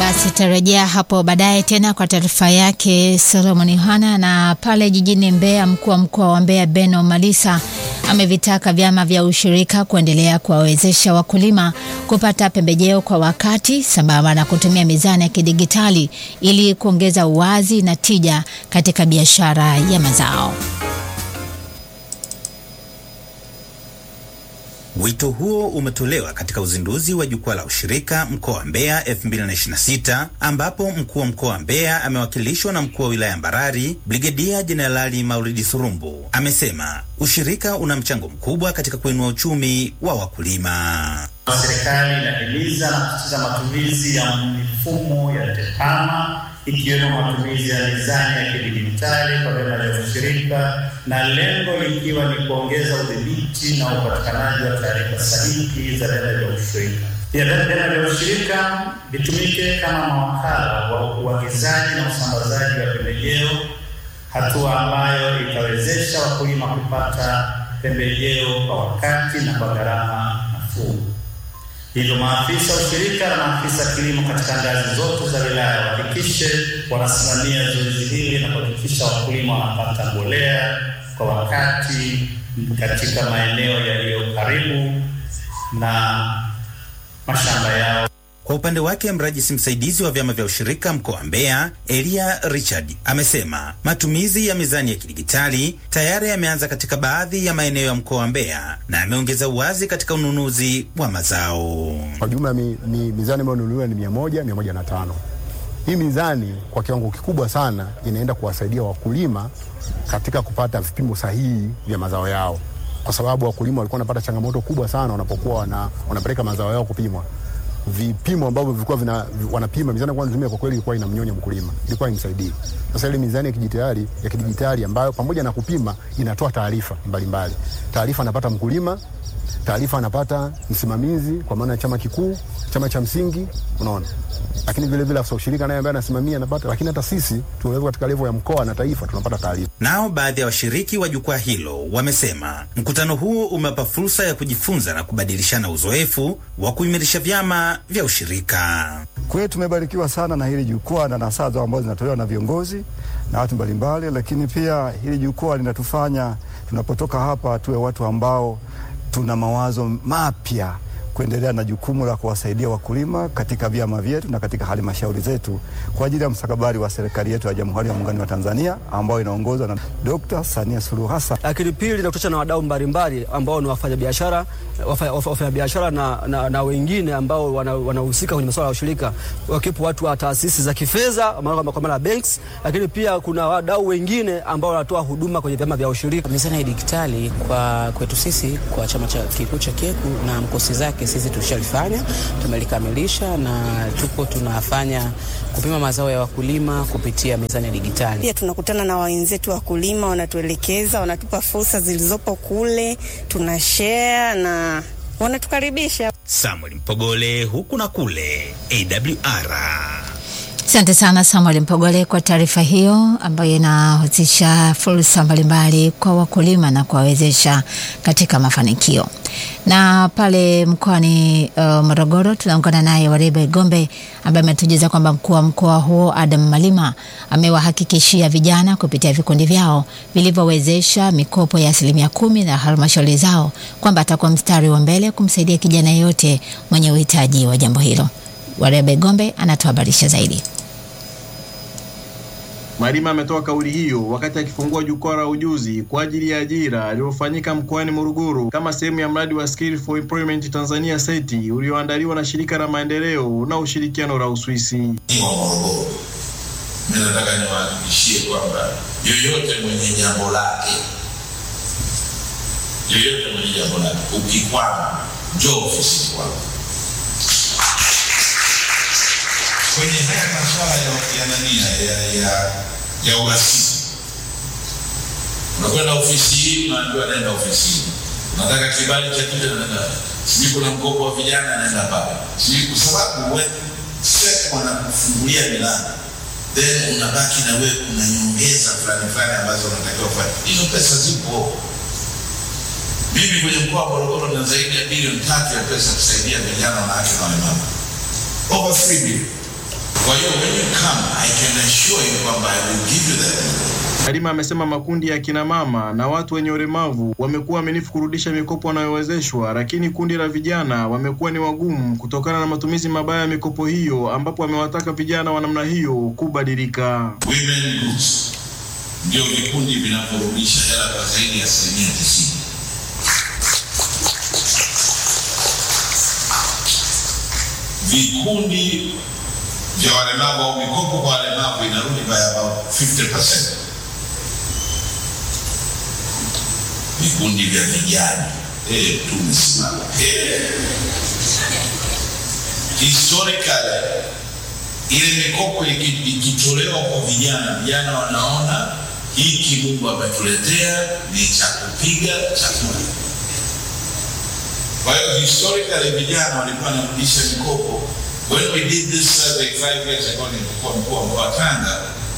Basi tarejea hapo baadaye tena kwa taarifa yake Solomon Yohana. Na pale jijini Mbeya, mkuu wa mkoa wa Mbeya Beno Malisa amevitaka vyama vya ushirika kuendelea kuwawezesha wakulima kupata pembejeo kwa wakati sambamba na kutumia mizani ya kidigitali ili kuongeza uwazi na tija katika biashara ya mazao. Wito huo umetolewa katika uzinduzi wa jukwaa la ushirika mkoa wa Mbeya 2026 ambapo mkuu wa mkoa wa Mbeya amewakilishwa na mkuu wa wilaya Mbarali Brigedia Jenerali Maulidi Surumbu. Amesema ushirika una mchango mkubwa katika kuinua uchumi wa wakulima. Serikali inahimiza na kusisitiza matumizi ya mifumo ya TEHAMA ikiwemo matumizi ya mizani ya kidijitali kwa vyama vya ushirika na lengo likiwa ni kuongeza udhibiti na upatikanaji wa taarifa sahihi za vyama vya ushirika. Pia vyama vya ushirika vitumike kama mawakala wa uagizaji na usambazaji wa pembejeo, hatua ambayo itawezesha wakulima kupata pembejeo kwa wakati na kwa gharama nafuu. Hivyo maafisa ushirika na maafisa kilimo katika ngazi zote za wilaya wahakikishe wanasimamia zoezi hili na kuhakikisha wakulima wanapata mbolea kwa wakati katika maeneo yaliyo karibu na mashamba yao. Kwa upande wake mrajisi msaidizi wa vyama vya ushirika mkoa wa Mbeya Elia Richard amesema matumizi ya mizani ya kidigitali tayari yameanza katika baadhi ya maeneo ya mkoa wa Mbeya na ameongeza uwazi katika ununuzi wa mazao. Kwa jumla mi, mi, mizani ambayo nunuliwa ni mia moja, mia moja na tano. Hii mizani kwa kiwango kikubwa sana inaenda kuwasaidia wakulima katika kupata vipimo sahihi vya mazao yao, kwa sababu wakulima walikuwa wanapata changamoto kubwa sana wanapokuwa wana, wanapeleka mazao yao kupimwa vipimo ambavyo vilikuwa vina wanapima mizani kwa nzumia, kwa kweli ilikuwa inamnyonya mkulima, ilikuwa imsaidii. Sasa ile mizani ya kidijitali ya kidijitali ambayo pamoja na kupima inatoa taarifa mbalimbali, taarifa anapata mkulima, taarifa anapata msimamizi, kwa maana chama kikuu, chama cha msingi, unaona lakini vile vile afisa ushirika naye ambaye anasimamia anapata, lakini hata sisi tunaweza katika levo ya mkoa na taifa tunapata taarifa. Nao baadhi ya washiriki wa jukwaa hilo wamesema mkutano huo umewapa fursa ya kujifunza na kubadilishana uzoefu wa kuimarisha vyama vya ushirika. Kwa hiyo tumebarikiwa sana na hili jukwaa na nasaha ambazo zinatolewa na viongozi na watu mbalimbali, lakini pia hili jukwaa linatufanya tunapotoka hapa tuwe watu ambao tuna mawazo mapya kuendelea na jukumu la kuwasaidia wakulima katika vyama vyetu na katika halmashauri zetu kwa ajili ya mustakabali wa serikali yetu ya Jamhuri ya Muungano wa Tanzania ambayo inaongozwa na Dr. Samia Suluhu Hassan. Lakini pili nakutana na wadau mbalimbali ambao ni wafanyabiashara wafanyabiashara na, na, na wengine ambao wanahusika wana kwenye masuala ya ushirika, wakiwepo watu wa taasisi za kifedha kwa maana banks, lakini pia kuna wadau wengine ambao wanatoa huduma kwenye vyama vya ushirika. Mizani ya digitali kwa kwetu sisi kwa chama cha kikuu cha KECU na mkosi zake sisi tushalifanya, tumelikamilisha na tupo tunafanya kupima mazao ya wakulima kupitia mizani ya digitali. Pia tunakutana na wenzetu wakulima, wanatuelekeza, wanatupa fursa zilizopo kule, tuna share na wanatukaribisha. Samuel Mpogole, huku na kule, AWR. Asante sana Samuel Mpogole kwa taarifa hiyo ambayo inahusisha fursa mbalimbali kwa wakulima na kuwawezesha katika mafanikio. Na pale mkoani uh, Morogoro tunaungana naye Warebe Gombe ambaye ametujuza kwamba mkuu wa mkoa huo Adam Malima amewahakikishia vijana kupitia vikundi vyao vilivyowezesha mikopo ya asilimia kumi na halmashauri zao kwamba atakuwa mstari wa mbele kumsaidia kijana yeyote mwenye uhitaji wa jambo hilo. Warebe Gombe anatuhabarisha zaidi. Malima ametoa kauli hiyo wakati akifungua jukwaa la ujuzi kwa ajili ya ajira lililofanyika mkoani Morogoro kama sehemu ya mradi wa Skill for Employment Tanzania SETI ulioandaliwa na shirika la maendeleo na ushirikiano la Uswisi. Wa Morogoro, mimi nataka niwahakikishie kwamba yoyote mwenye jambo lake, yoyote mwenye jambo lake, ukikwama njoo ofisini kwangu. kwenye haya masuala ya ya nani ya ya ya uhasibu, unakwenda ofisi hii, unaambiwa naenda ofisi hii, unataka kibali cha kitu, naenda sijui, kuna mkopo wa vijana, naenda pale sijui, kwa sababu wewe sasa wanakufungulia milango, then unabaki na wewe kuna nyongeza fulani fulani ambazo unatakiwa kufanya. Hizo pesa zipo. Mimi kwenye mkoa wa Morogoro na zaidi ya bilioni tatu ya pesa kusaidia vijana, wanawake na walemavu, over 3 bilioni Kwa hiyo when you come, I can assure you kwamba I will give you that. Halima amesema makundi ya kina mama na watu wenye ulemavu wamekuwa waaminifu kurudisha mikopo wanayowezeshwa, lakini kundi la vijana wamekuwa ni wagumu kutokana na matumizi mabaya ya mikopo hiyo, ambapo amewataka vijana wa namna hiyo kubadilika. Women groups ndio vikundi vinavyorudisha hela kwa zaidi ya asilimia tisini. Vikundi vya walemavu au mikopo kwa walemavu inarudi by about 50%. Vikundi vya vijana eh, tumesimama eh. Historically ile mikopo iki- ikitolewa kwa vijana, vijana wanaona hiki Mungu ametuletea ni cha kupiga chakula. Kwa hiyo historically vijana walikuwa wanarudisha mikopo. When we did this survey five years ago, nilikuwa mkuu wa mkoa wa Tanga,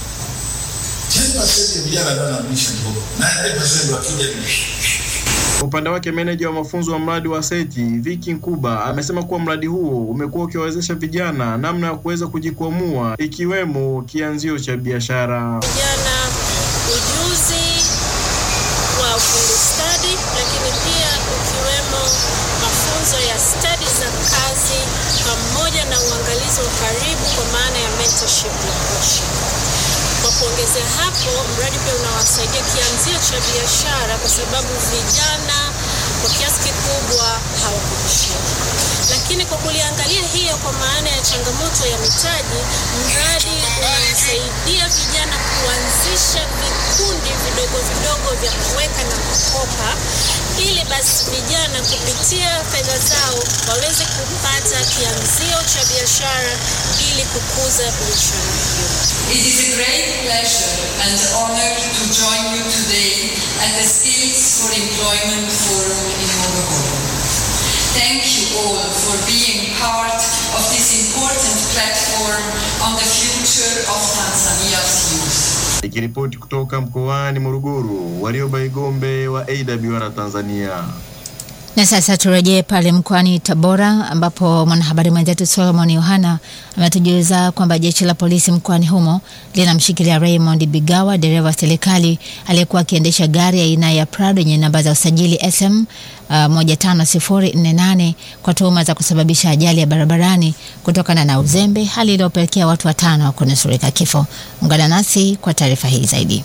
10% ya vijana ndio wanarudisha mikopo, 90% wakija ni Kwa upande wake meneja wa mafunzo wa mradi wa SETI Viki Nkuba amesema kuwa mradi huo umekuwa ukiwawezesha vijana namna ya kuweza kujikwamua ikiwemo kianzio cha biashara. vijana ujuzi wa ufundi stadi, lakini pia ukiwemo mafunzo ya stadi za kazi pamoja na uangalizi wa karibu kwa maana ya mentorship na coaching. Kwa kuongezea hapo, mradi pia unawasaidia kianzio cha biashara kwa sababu vijana kwa kiasi kikubwa hawakuishia. Lakini kwa kuliangalia hiyo kwa maana ya changamoto ya mitaji, mradi unawasaidia vijana kuanzisha vikundi vidogo vidogo vya kuweka na kukopa, ili basi vijana kupitia fedha zao waweze kupata kianzio cha biashara ili kukuza biashara hiyo. It is a great pleasure and honor to join you today at the Skills for Employment Forum in Morogoro. Thank you all for being part of this important platform on the future of Tanzania's youth. Nikiripoti kutoka mkoani Morogoro, Warioba Igombe wa AWR Tanzania. Na sasa turejee pale mkoani Tabora ambapo mwanahabari mwenzetu Solomon Yohana ametujuza kwamba jeshi la polisi mkoani humo linamshikilia Raymond Bigawa, dereva wa serikali aliyekuwa akiendesha gari aina ya Prado yenye namba za usajili SM uh, 15048 kwa tuhuma za kusababisha ajali ya barabarani kutokana na uzembe, hali iliyopelekea watu watano kunusurika kifo. Ungana nasi kwa taarifa hii zaidi.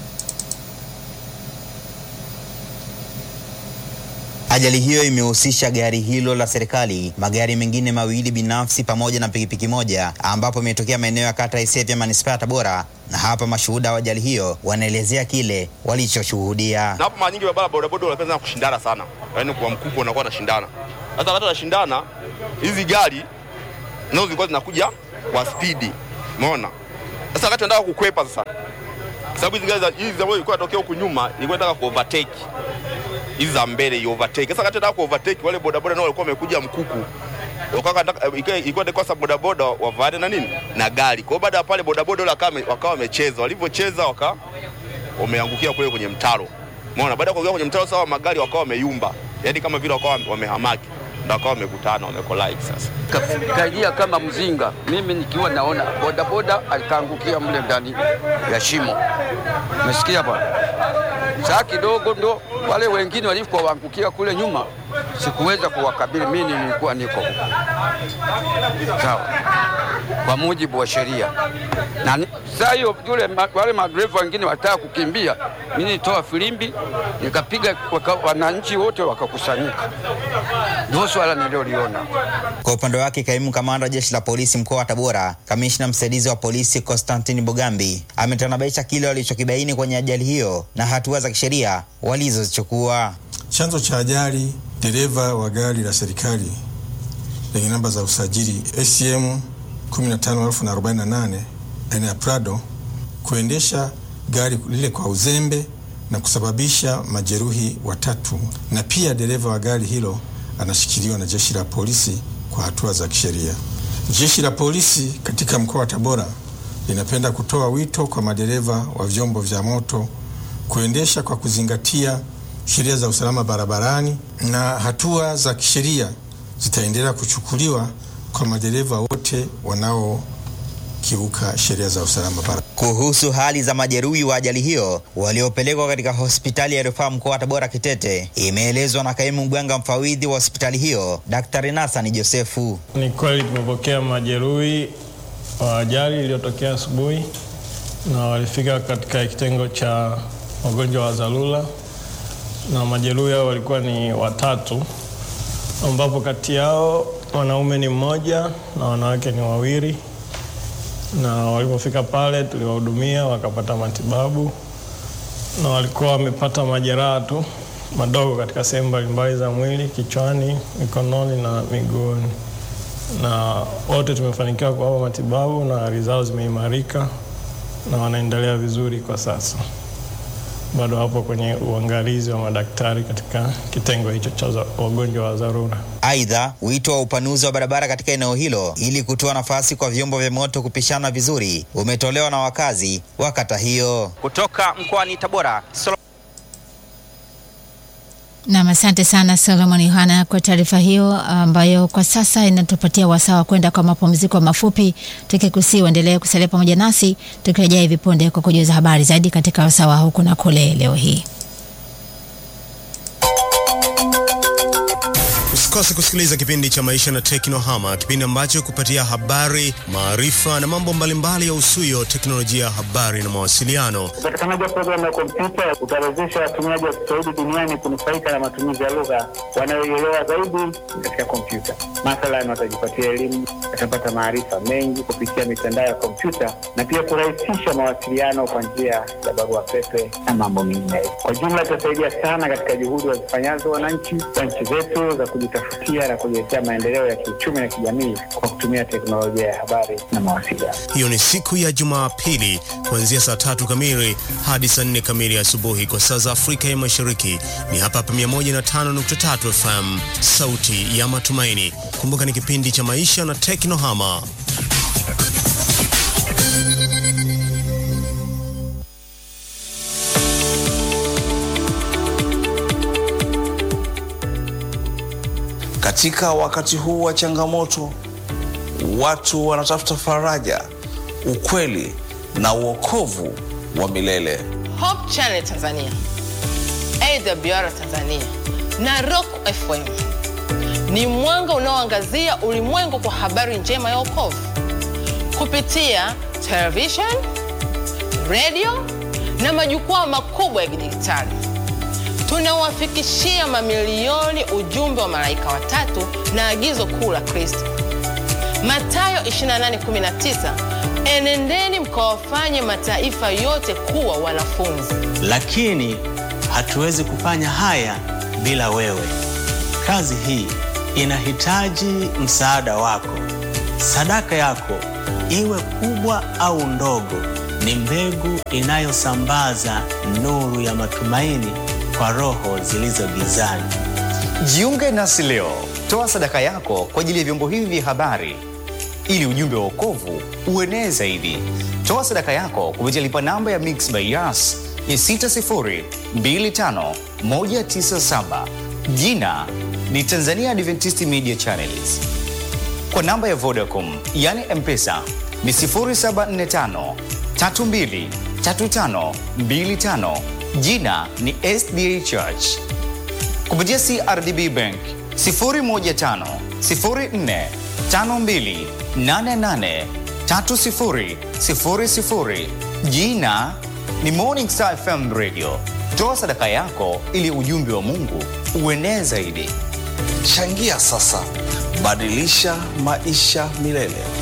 Ajali hiyo imehusisha gari hilo la serikali, magari mengine mawili binafsi pamoja na pikipiki moja, ambapo imetokea maeneo ya kata Isevya manispaa ya Tabora, na hapa mashuhuda wa ajali hiyo wanaelezea kile walichoshuhudia. na hapo mara nyingi barabara bodaboda wanapenda kushindana sana, yaani kwa mkubwa unakuwa nashindana. Sasa wakati wanashindana, hizi gari nazo zilikuwa zinakuja kwa spidi, umeona. Sasa wakati wanataka kukwepa sasa, kwa sababu hizi gari za- hizi ambazo ilikuwa inatokea huku nyuma ilikuwa inataka ku overtake hizi za mbele i overtake. Sasa wakati wanataka ku overtake, wale bodaboda nao walikuwa wamekuja mkuku Wakawa wanataka- ilikuwa- ilikuwa ilikuwa sasa bodaboda wavaane na nini na gari. Kwa hiyo baada ya pale bodaboda wale wakawa wame- wakawa wamecheza, walivyocheza waka wameangukia kule kwenye mtaro. Umeona, baada ya kuangukia kwenye mtaro sawa, magari wakawa wameyumba, yaani kama vile wakawa wamehamaki, ndio wakawa wamekutana, wamekolide sasa. kaidia kama mzinga, mimi nikiwa naona bodaboda alikaangukia mle ndani ya shimo. Umesikia bwana? Saa kidogo ndo wale wengine walikuwa waangukia kule nyuma, sikuweza kuwakabili, mimi nilikuwa niko huko. sawa, kwa mujibu wa sheria. Na ni- saa hiyo yule ma- wale madereva wengine wataka kukimbia, mimi nitoa filimbi nikapiga, waka- wananchi wote wakakusanyika. Ndio swala nililoliona. Kwa upande wake, kaimu kamanda wa jeshi la polisi mkoa wa Tabora, kamishna msaidizi wa polisi Konstantini Bugambi ametanabaisha kile walichokibaini kwenye ajali hiyo na hatua za kisheria walizozichukua. Chanzo cha ajali, dereva wa gari la serikali lenye namba za usajili ACM 15048 aina ya Prado kuendesha gari lile kwa uzembe na kusababisha majeruhi watatu, na pia dereva wa gari hilo anashikiliwa na jeshi la polisi kwa hatua za kisheria. Jeshi la polisi katika mkoa wa Tabora linapenda kutoa wito kwa madereva wa vyombo vya moto kuendesha kwa kuzingatia sheria za usalama barabarani na hatua za kisheria zitaendelea kuchukuliwa kwa madereva wote kiuka sheria za usalama barabarani. Kuhusu hali za majeruhi wa ajali hiyo waliopelekwa katika hospitali ya rufaa mkoa wa Tabora Kitete, imeelezwa na kaimu mganga mfawidhi wa hospitali hiyo Daktari Nasani Josefu. Ni kweli tumepokea majeruhi wa ajali iliyotokea asubuhi na walifika katika kitengo cha wagonjwa wa dharura, na majeruhi hao walikuwa ni watatu, ambapo kati yao wanaume ni mmoja na wanawake ni wawili na walipofika pale tuliwahudumia wakapata matibabu na walikuwa wamepata majeraha tu madogo katika sehemu mbalimbali za mwili, kichwani, mikononi na miguuni, na wote tumefanikiwa kuwapa matibabu na hali zao zimeimarika na wanaendelea vizuri kwa sasa. Bado wapo kwenye uangalizi wa madaktari katika kitengo hicho cha wagonjwa wa dharura. Aidha, wito wa upanuzi wa barabara katika eneo hilo ili kutoa nafasi kwa vyombo vya moto kupishana vizuri umetolewa na wakazi wa kata hiyo. Kutoka mkoani Tabora, Solo... Nam, asante sana Solomon Yohana kwa taarifa hiyo ambayo kwa sasa inatupatia wasaa wa kwenda kwa mapumziko mafupi, tukikusii uendelee kusalia pamoja nasi tukirejea hivi punde kwa kujuza habari zaidi katika wasaa wa huku na kule leo hii. Usikose kusikiliza kipindi cha Maisha na Teknohama, kipindi ambacho kupatia habari, maarifa na mambo mbalimbali ya usuyo teknolojia, habari na mawasiliano. Upatikanaji wa programu ya kompyuta utawezesha watumiaji wa Kiswahili duniani kunufaika na matumizi ya lugha wanayoielewa zaidi katika kompyuta. Mathalan, watajipatia elimu, watapata maarifa mengi kupitia mitandao ya kompyuta na pia kurahisisha mawasiliano kwa njia ya barua pepe na mambo mengine. Kwa jumla, itasaidia sana katika juhudi wazifanyazo wananchi wa nchi zetu za kujitafutia na kujiletea maendeleo ya kiuchumi na kijamii kwa kutumia teknolojia ya habari na mawasiliano. Hiyo ni siku ya Jumapili kuanzia saa tatu kamili hadi saa nne kamili asubuhi kwa saa za Afrika ya Mashariki. Ni hapa hapa 105.3 FM, sauti ya matumaini. Kumbuka ni kipindi cha maisha na teknohama. Katika wakati huu wa changamoto, watu wanatafuta faraja, ukweli na uokovu wa milele. Hope Channel Tanzania, AWR Tanzania na Rock FM ni mwanga unaoangazia ulimwengu kwa habari njema ya wokovu kupitia television, radio na majukwaa makubwa ya kidijitali. Tunawafikishia mamilioni ujumbe wa malaika watatu na agizo kuu la Kristo, Mathayo 28:19, enendeni mkawafanye mataifa yote kuwa wanafunzi. Lakini hatuwezi kufanya haya bila wewe. Kazi hii inahitaji msaada wako. Sadaka yako, iwe kubwa au ndogo, ni mbegu inayosambaza nuru ya matumaini kwa roho zilizo gizani. Jiunge nasi leo, toa sadaka yako kwa ajili ya vyombo hivi vya habari ili ujumbe wa wokovu uenee zaidi. Toa sadaka yako kupitia lipa namba ya Mixx by Yas ya 6025197 jina ni Tanzania Adventist Media Channels. Kwa namba ya Vodacom yani M-Pesa ni 0745 32 35 25 jina ni SDA Church. Kupitia CRDB Bank 015 04 52 88 30 00 jina ni Morning Star FM Radio. Toa sadaka yako ili ujumbe wa Mungu uenee zaidi. Changia sasa, badilisha maisha milele.